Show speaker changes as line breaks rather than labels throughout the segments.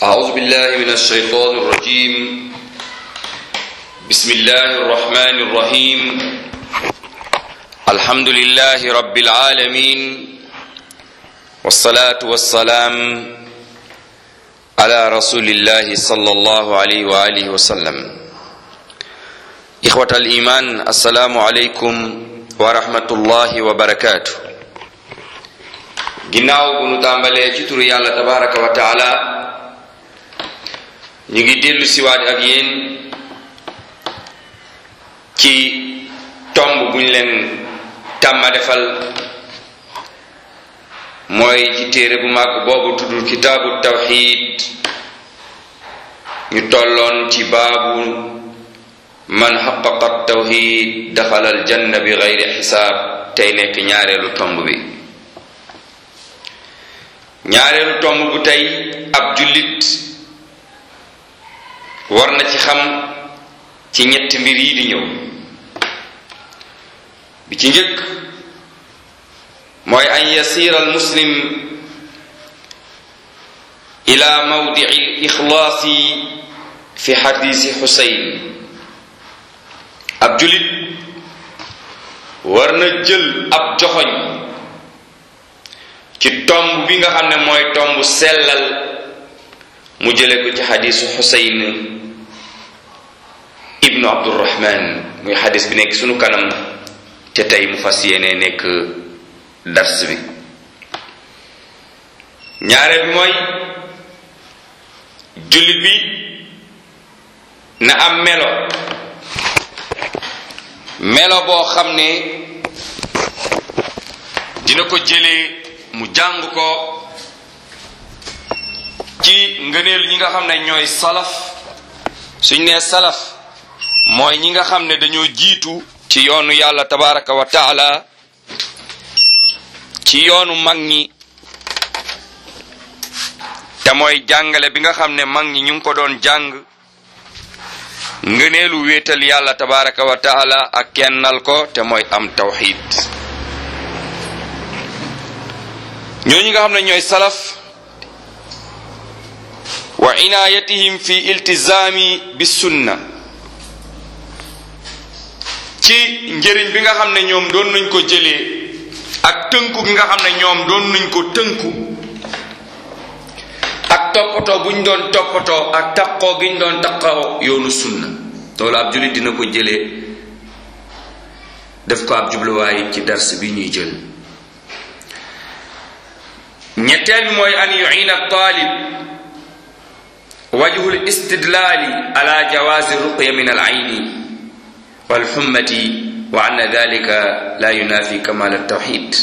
أعوذ بالله من الشيطان الرجيم بسم الله الرحمن الرحيم الحمد لله رب العالمين والصلاة والسلام على رسول الله صلى الله عليه وآله وسلم إخوة الإيمان السلام عليكم ورحمة الله وبركاته ginnaaw bu nu tàmbalee ci turu yàlla tabaraka wa taala ñu ngi dellu siwaat ak yéen ci tomb buñ leen tàmma defal mooy ci téere bu màgg boobu tuddul kitaabu tawxid ñu tolloon ci baabu man xaqaqa tawxid daxala aljanna bi gayri xisaab tey nekk ñaareelu tomb bi ñaareelu tomb bu tey ab jullit war na ci xam ci ñetti mbir yi di ñëw bi ci njëkk mooy an yasira al muslim ila mawdici ixlaasi fi xadisi xusayn ab jullit war na jël ab joxoñ ci tomb bi nga xam ne mooy tomb sellal mu jële ko ci xadisu xusayn ibnu abdurahman muy xadis bi nekk sunu kanam te tey mu fas yéene nekk dars bi ñaareel bi mooy jullit bi na am melo melo boo xam ne dina ko jëlee mu jàng ko ci ngëneel ñi nga xam ne ñooy salaf suñ nee salaf mooy ñi nga xam ne dañoo jiitu ci yoonu yàlla tabaraka wa taala ci yoonu mag ñi te mooy jàngale bi nga xam ne mag ñi ñu ngi ko doon jàng ngëneelu wéetal yàlla tabaraka wa taala ak kennal ko te mooy am tawxid ñooñu nga xam ne ñooy salaf wa inayatihim fi iltizami bi sunna ci njëriñ bi nga xam ne ñoom doon nañ ko jëlee ak tënku gi nga xam ne ñoom doon nañ ko tënku ak toppatoo buñ doon toppatoo ak taqoo giñ doon taqoo yoonu sunna loolu ab jullit dina ko jëlee def ko ab jubluwaay ci dars bi ñuy jël ñetteel bi mooy an yuina talib wajhu l istidlaali ala jawazi ruqya min al ayni wal xummati wa anna dalika la yunafi kamal al tawxid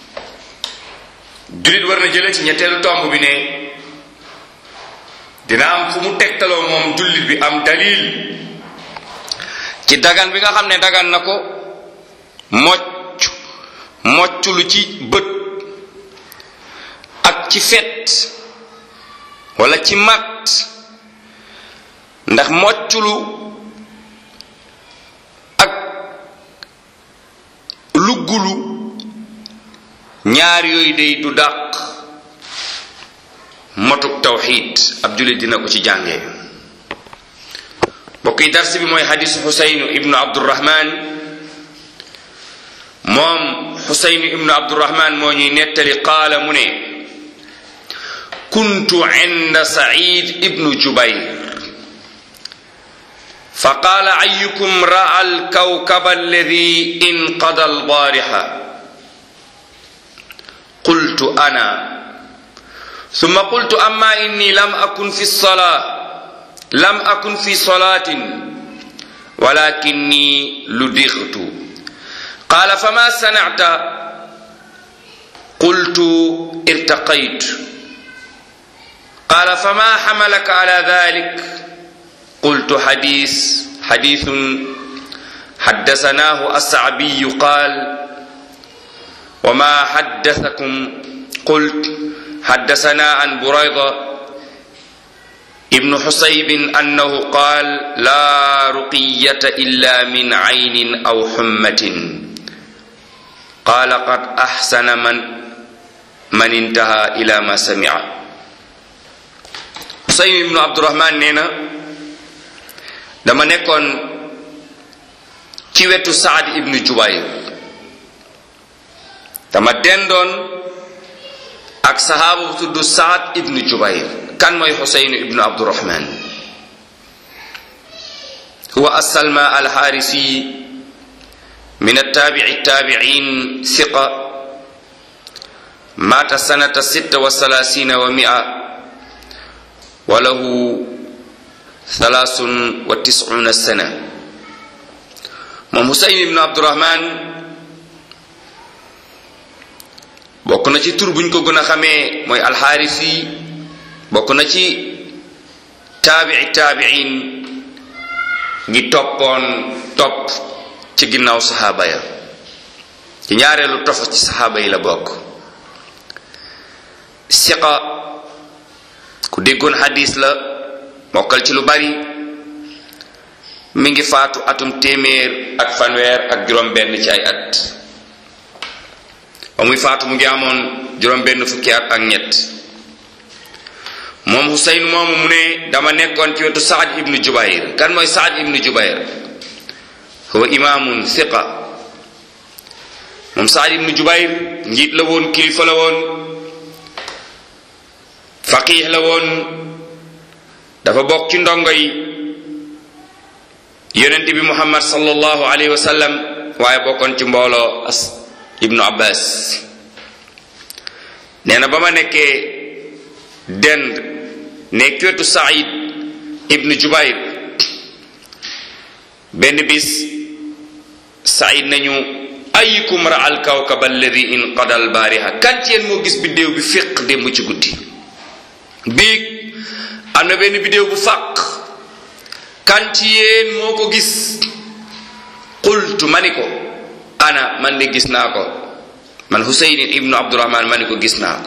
julit war na jële ci ñetteelu tomb bi ne dina am fu mu tegtaloo moom jullit bi am dalil ci dagan bi nga xam ne dagan na ko mocc mocc lu ci bët ak ci fet wala ci mat ndax mocculu ak luggulu ñaar yooyu day du dàq motuk tawxid ab jullit dina ko ci jàngee mbokk yi dars bi mooy xadisu xusaynu ibnu abdurahman moom xusaynu ibnu abdurahman moo ñuy nettali qaala mu ne كنت عند سعيد ابن جبير فقال أيكم رأى الكوكب الذي انقضى البارحة قلت أنا ثم قلت أما إني لم أكن في الصلاة لم أكن في صلاة ولكني لدغت قال فما صنعت قلت ارتقيت قال فما حملك على ذلك قلت حديث حديث حدثناه السعبي قال وما حدثكم قلت حدثنا عن بريضة ابن حصيب أنه قال لا رقية إلا من عين أو حمة قال قد أحسن من من انتهى إلى ما سمع Husayn ibnu Abdurahman nee na dama nekkoon ci wetu Saad ibnu Jubayr dama dendoon ak sahaaba bu tudd Saad ibnu Jubayr kan mooy Husayn ibnu Abdurahman huwa assalma alxaarisi min attaabici taabicin siqa maata sanata sitta wa salaasina wa mia wa lahu thalaasun wa tiscuuna sana moom Husayn ibnu Abdurahman bokk na ci tur buñ ko gën a xamee mooy alxaarisi bokk na ci taabici taabicin ñi toppoon topp ci ginnaaw saxaaba ya ci ñaareelu tofa ci saxaaba yi la bokk siqa ku déggoon xadis la mokkal ci lu bari mi ngi faatu atum téeméer ak fanweer ak juróom benn ci ay at ba muy faatu mu ngi amoon juróom benn fukki at ak ñett moom Husayn moomu mu ne dama nekkoon ci wetu Saad ibnu Jubayr kan mooy Saad ibnu Jubayr huwa imaamun siqa moom Saad ibnu Jubayr njiit la woon kilifa la woon faqih la woon dafa bokk ci ndongo yi yonent bi Muhammad sallallahu alayhi wa sallam waaye bokkoon ci mbooloo as ibnu Abbas nee na ba ma nekkee dend nekk wetu Saïd ibnu Jubayr benn bis Saïd nañu ayukum ra al kawkab alladi inqada al baariha kan ci yéen moo gis biddéew bi féq démb ci guddi biig am na benn biddéew bu fàq kan ci yéen moo ko gis qultu ma ni ko ana man de gis naa ko man Husayn ibnu Abdurahman ma ni ko gis naa ko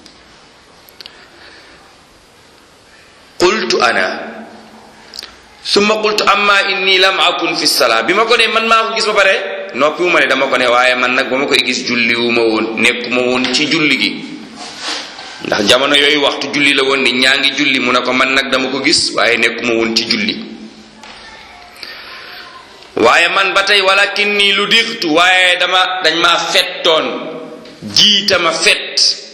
qultu ana summa qultu amma inni lam akun fi salaa bi ma ko ne man maa ko gis ba pare noppi wu ma ne dama ko ne waaye man nag ba ma koy gis julli wu ma woon nekkuma woon ci julli gi ndax jamono yooyu waxtu julli la woon ni ñaa ngi julli mu ne ko man nag dama ko gis waaye nekkuma woon ci julli waaye man ba tey walakin nii lu dirtu waaye dama dañ maa fettoon jiita ma fett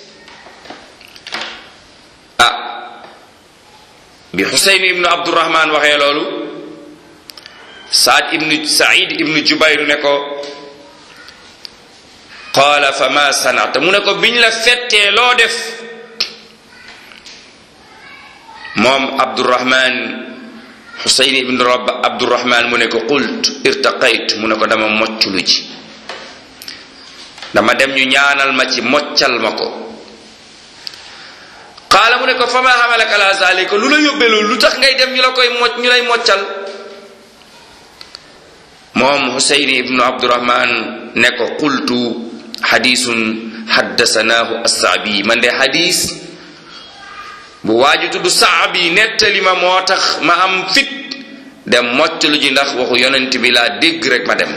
ah bi xuseyn ibnu abdurahman waxee loolu saad ibnu said ibnu jubayr ne ko qaala fa ma sanata mu ne ko biñ la fettee loo def moom abdurahman xuseyn ibnu rab abdurahman mu ne ko qult irtaqayt mu ne ko dama mocculu ji dama dem ñu ñaanal ma ci moccal ma ko qaala mu ne ko fama xamalaka la zalika lu la yóbbee loolu lu tax ngay dem ñu la koy mocc ñu lay moccal moom Husayn ibnu Abdurahman ne ko qultu xadisun xaddasanaahu assaabi man de xadis bu waaju tudd saabi nettali ma moo tax ma am fit dem moccalu ji ndax waxu yonent bi laa dégg rek ma dem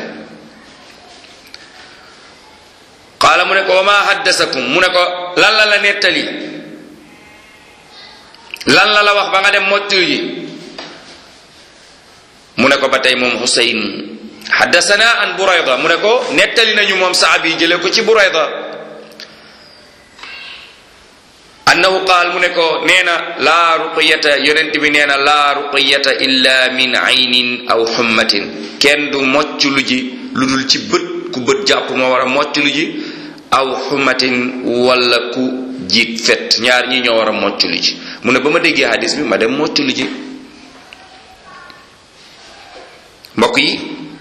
qaala mu ne ko wa ma haddasakum mu ne ko lan la la nettali lan la la wax ba nga dem moccalu ji mu ne ko ba tey moom Husayn haddasana an Burayda mu ne ko nettali nañu moom saabi jële ko ci Burayda annahu qaal mu ne ko nee na laa ruqiyata yonent bi nee na laa ruqiyata illa min aynin aw xummatin kenn du mocculu ji lu dul ci bët ku bët jàpp moo war a mocculu ji aw xummatin wala ku jiit fet ñaar ñi ñoo war a mocculu ji mu ne ba ma déggee hadis bi ma dem mocculu ji mbokk yi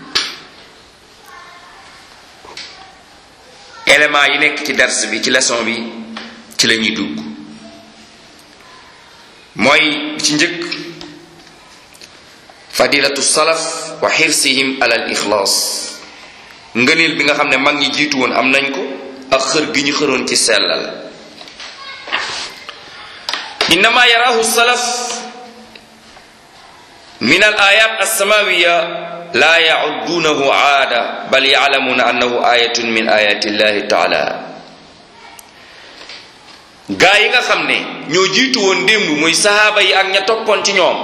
élément yi nekk ci dars bi ci leçon bi ci la ñuy dugg mooy ci njëkk fadilatu salaf wa xirsihim ala al ixlaas ngëneel bi nga xam ne mag ñi jiitu woon am nañ ko ak xër gi ñu xëroon ci sellal innama yarahu salaf min al ayat alsamawiya la yacuddunahu aada bal yaclamuuna annahu ayatun min ayati illahi taala gaa yi nga xam ne ñoo jiitu woon démb muy sahaaba yi ak ña toppoon ci ñoom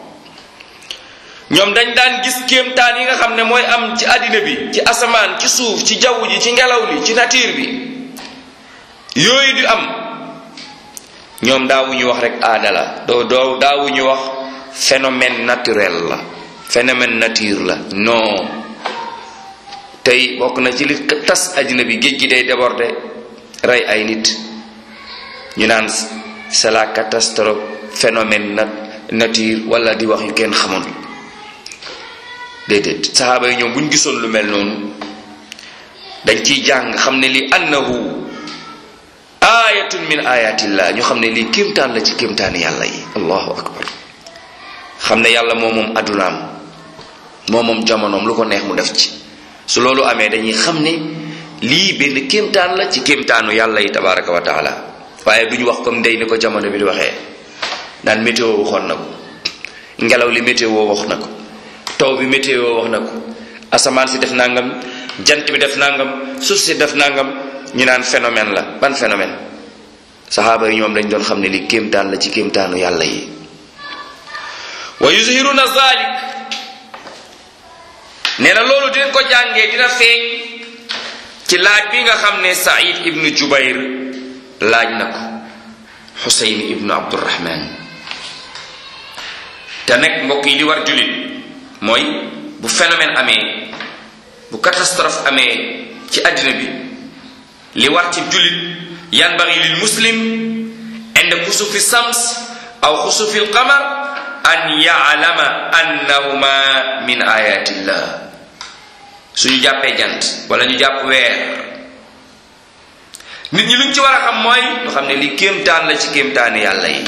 ñoom dañ daan gis kéemtaan yi nga xam ne mooy am ci àddina bi ci asamaan ci suuf ci jaww ji ci ngelaw li ci nature bi yooyu di am ñoom daawuñu wax rek aada la doo doo daawuñu wax phénomène naturel la phénomène nature la non tey bokk na ci li tas àddina bi géej gi day déborder rey ay nit ñu naan c'est la catastrophe phénomène nat nature wala di wax yu kenn xamoon déedéet saxaaba yi ñoom bu ñu gisoon lu mel noonu dañ ciy jàng xam ne li annahu ayatun min ayatillah ñu xam ne lii kéemtaan la ci kéemtaani yàlla yi allahu akbar xam ne yàlla moo moom addunaam moo moom jamonoom lu ko neex mu def ci su loolu amee dañuy xam ne lii benn kéemtaan la ci kéemtaanu yàlla yi tabaraka wa taala waaye duñu wax comme ndey ni ko jamono bi di waxee naan météo waxoon na ko ngelaw li météo wax na ko taw bi météo wax na ko asamaan si def nangam jant bi def nangam suuf si def nangam ñu naan phénomène la ban phénomène saxaaba yi ñoom dañ doon xam ne li kéemtaan la ci kéemtaanu yàlla yi wa yuzhiruna zalik nee na loolu dinañ ko jàngee dina feeñ ci laaj bi nga xam ne Saïd ibnu Jubayr laaj na ko Xuseyn ibnu Abdurahman te nekk mbokk yi li war jullit mooy bu phénomène amee bu catastrophe amee ci àddina bi li war ci jullit yanbaghi lil muslim inda xusufi sams aw xusufi alqamar an ya'lama annahuma min ayatillah suñu jàppee jant wala ñu jàpp weer nit ñi luñ ci war a xam mooy ñu xam ne li kéemtaan la ci kéemtaani yàlla yi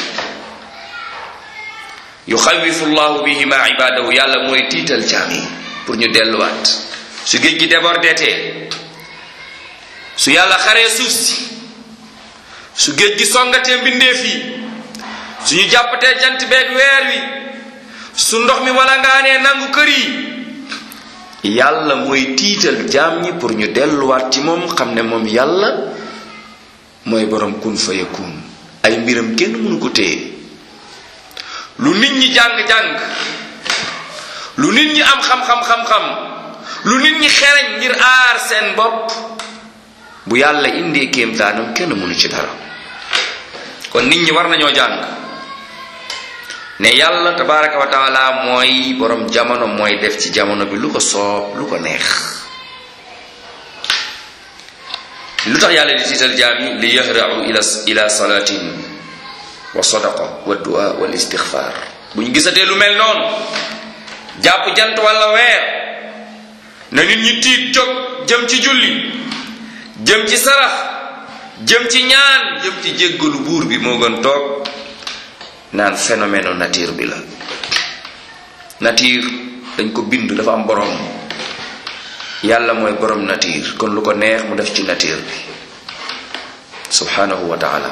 yuxawifu llahu bihima ibadahu yàlla mooy tiital jaam yi pour ñu delluwaat su géej gi débordetee su yàlla xaree suuf si su géej gi songatee mbindeef yi suñu jàppatee jant beeg weer wi su ndox mi wala ngaanee nangu kër yi yàlla mooy tiital jaam ñi pour ñu delluwaat ci moom xam ne moom yàlla mooy borom kun fa yakun ay mbiram kenn mënu ko téye lu nit ñi jàng-jàng lu nit ñi am xam-xam-xam-xam lu nit ñi xereñ ngir aar seen bopp bu yàlla indee kéemtaanam kenn mënu ci dara kon nit ñi war nañoo jàng ne yàlla tabaraka wa taala mooy borom jamono mooy def ci jamono bi lu ko soob lu ko neex lu tax yàlla di tiital jaam yi li yahrau ila ila salatin wa sadaqa wa du'a wal istixfar bu ñu gisatee lu mel noonu jàpp jant wala weer na nit ñi tiit jóg jëm ci julli jëm ci sarax jëm ci ñaan jëm ci jéggalu buur bi moo gën toog naan phénomène nature bi la nature dañ ko bind dafa am borom yàlla mooy borom nature kon lu ko neex mu def ci nature bi subhanahu wa taala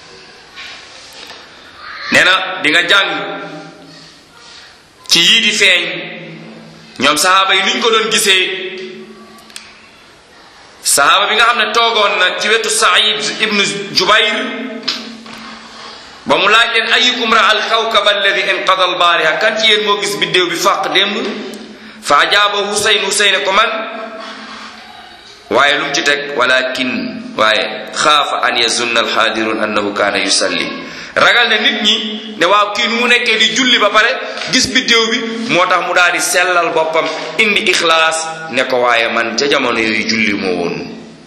nee na di nga jàng ci yii di feeñ ñoom saxaaba yi nuñ ko doon gisee saxaaba bi nga xam ne toogoon na ci wetu Saïd ibnu Jubayr ba mu laaj leen ayukum ra al kawkab alladi inqada al baariha kan ci yéen moo gis biddéew bi fàq démb fa ajaaba Husayn Husayn ko man waaye lu mu ci teg walakin waaye xaafa an yazunna alxaadirun annahu kaana yusalli ragal ne nit ñi ne waaw kii nu mu nekkee di julli ba pare gis biddéew bi moo tax mu daal di sellal boppam indi ixlaas ne ko waaye man ca jamono yooyu julli moo woon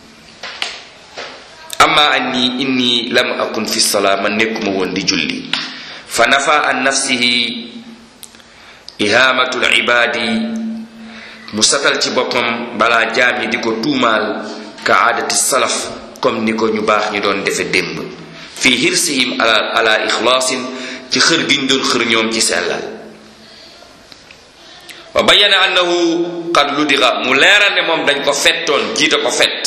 amma anni inni lam akun fi salaa man nekkuma woon di julli fa nafa an nafsihi ihaamatul ibaadi mu satal ci boppam balaa jaam yi di ko tuumaal ka aadati salaf comme ni ko ñu baax ñu doon defe démb fi hirsihim ala ala ixlaasin ci xër gi ñu doon xër ñoom ci sellal wa bayyana annahu qad ludiga mu leeral ne moom dañ ko fettoon jiite ko fett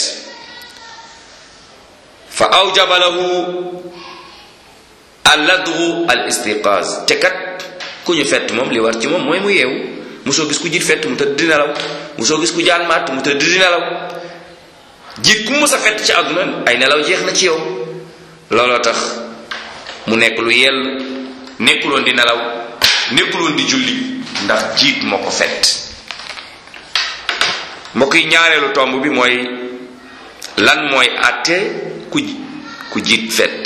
fa awjaba lahu alladgu al istiqaaz te kat ku ñu fett moom li war ci moom mooy mu yeewu musoo gis ku jiit fett mu tëdd di nelaw musoo gis ku jaan matt mu tëdd di nelaw jiit ku mus a fett ci àdduna ay nelaw jeex na ci yow looloo tax mu nekk lu yell nekkuloon di nelaw nekkuloon di julli ndax jiit moo ko fet mbokk yi ñaareelu tomb bi mooy lan mooy àtte ku ku jiit fet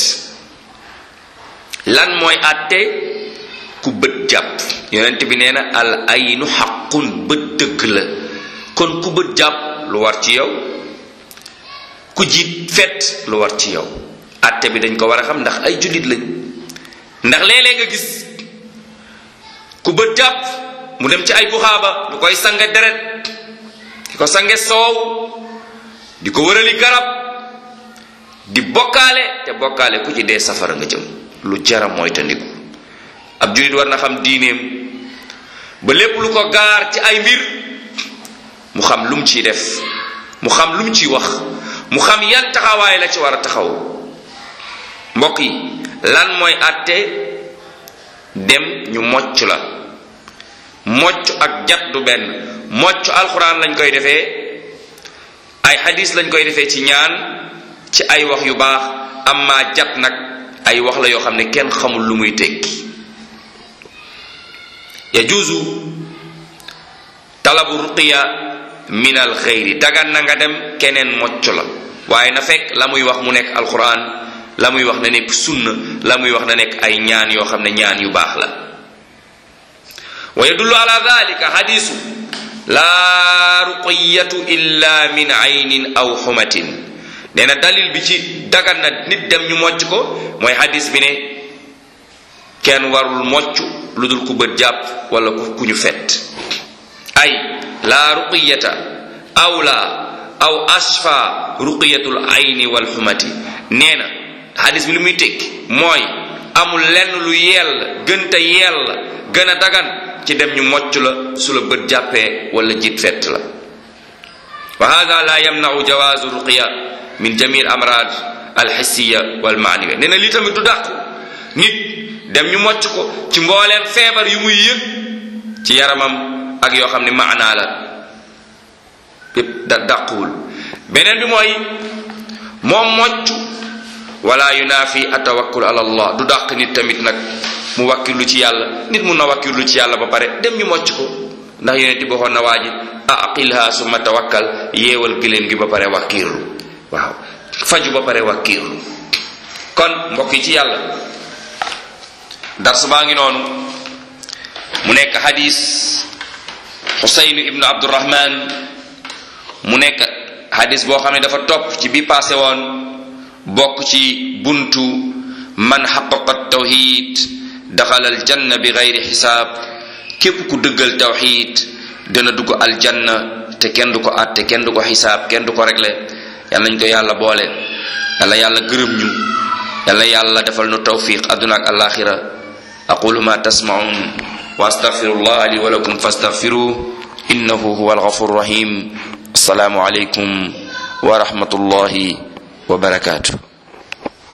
lan mooy àtte ku bët jàpp yonent bi nee na al aynu xaqun bët dëgg la kon ku bët jàpp lu war ci yow ku jiit fet lu war ci yow àtte bi dañ ko war a xam ndax ay jullit lañ ndax léeg-léeg nga gis ku bët jàpp mu dem ci ay buxaaba ñu koy sange deret di ko sange soow di ko wërali garab di bokkaale te bokkaale ku ci dee safara nga jëm lu jara mooy tandiku ab jullit war na xam diineem ba lépp lu ko gaar ci ay mbir mu xam lu mu ciy def mu xam lu mu ciy wax mu xam yan taxawaay la ci war a taxaw mbokk yi lan mooy àtte dem ñu mocc la mocc ak jat du benn mocc alxuraan lañ koy defee ay xadis lañ koy defee ci ñaan ci ay wax yu baax amma jat nag ay wax la yoo xam ne kenn xamul lu muy tekki yajuuzu talabu ruqiya min al xeyri dagan na nga dem keneen mocc la waaye na fekk la muy wax mu nekk alquran la muy wax na nekk sunna la muy wax na nekk ay ñaan yoo xam ne ñaan yu baax la wa yadullu ala dalika hadisu laa ruqiyatu illa min aynin aw xumatin nee na dalil bi ci dagan na nit dem ñu mocc ko mooy hadis bi ne kenn warul mocc lu dul ku bët jàpp wala ku ñu fet ay laa ruqiyata aw la aw asfa ruqiyatul ayni wal xumati nee na hadis bi lu muy tekki mooy amul lenn lu yell gënta yell gën a dagan ci dem ñu mocc la su la bët jàppee wala jiit fett la wa hada la yamnau jawaazu ruqiya min jamil amrad alxissiya walmaaniya nee na lii tamit du dàqu nit dem ñu mocc ko ci mbooleem feebar yu muy yëg ci yaramam ak yoo xam ne maanaa la yépp da dàquwul beneen bi mooy moom mocc wala yunaafi atawakkul ala allah du dàq nit tamit nag mu wakkirlu ci yàlla nit mun na wakkirlu ci yàlla ba pare dem ñu mocc ko ndax yonent bi waxoon na waa ji aqilha summa tawakkal yeewal giléem gi ba pare wakkirlu waaw faju ba pare wakkirlu kon mbokk yi ci yàlla dars baa ngi noonu mu nekk hadis xusaynu ibnu abdurahman mu nekk hadis boo xam ne dafa topp ci bi passé woon bokk ci buntu man xaqaqa tawxid daxala aljanna bi gayri xisaab képp ku dëggal tawxid dana dugg aljanna te kenn du ko àtte kenn du ko xisaab kenn du ko réglé yal nañ ko yàlla boole yàlla yàlla gërëm ñu yàlla yàlla defal nu tawfiq adduna ak alaxira aqulu ma tasmaun wa astaghfirullah li wa lakum fastaghfiruh innahu huwa alghafur rahim assalaamu alaykum wa rahmatullahi wa barakatuh